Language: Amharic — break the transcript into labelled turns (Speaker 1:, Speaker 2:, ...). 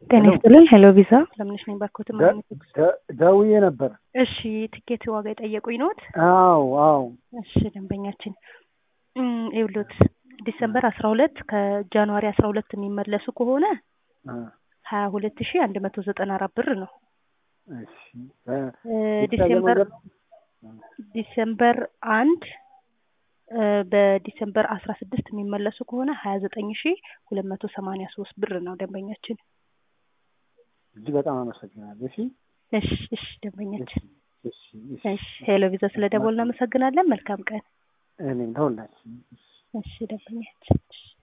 Speaker 1: ጤና ይስጥልኝ። ሄሎ ቪዛ ለምንሽ ነኝ ባኮት ማለት
Speaker 2: ደውዬ ነበር።
Speaker 1: እሺ ትኬት ዋጋ የጠየቁኝ ነዎት?
Speaker 2: አዎ አዎ።
Speaker 1: እሺ ደንበኛችን ይኸውልዎት ዲሰምበር አስራ ሁለት ከጃንዋሪ አስራ ሁለት የሚመለሱ ከሆነ ሀያ ሁለት ሺ አንድ መቶ ዘጠና አራት ብር ነው።
Speaker 2: እሺ
Speaker 1: ዲሴምበር ዲሴምበር አንድ በዲሴምበር አስራ ስድስት የሚመለሱ ከሆነ ሀያ ዘጠኝ ሺ ሁለት መቶ ሰማኒያ ሶስት ብር ነው ደንበኛችን።
Speaker 2: እጅግ በጣም አመሰግናለሁ። እሺ
Speaker 1: እሺ እሺ ደንበኛችን
Speaker 2: እሺ እሺ
Speaker 1: እሺ ሄሎ ቪዛ ስለ ደወል እናመሰግናለን። መልካም ቀን።
Speaker 2: እኔም ተወላችሁ
Speaker 1: እሺ ደንበኛችን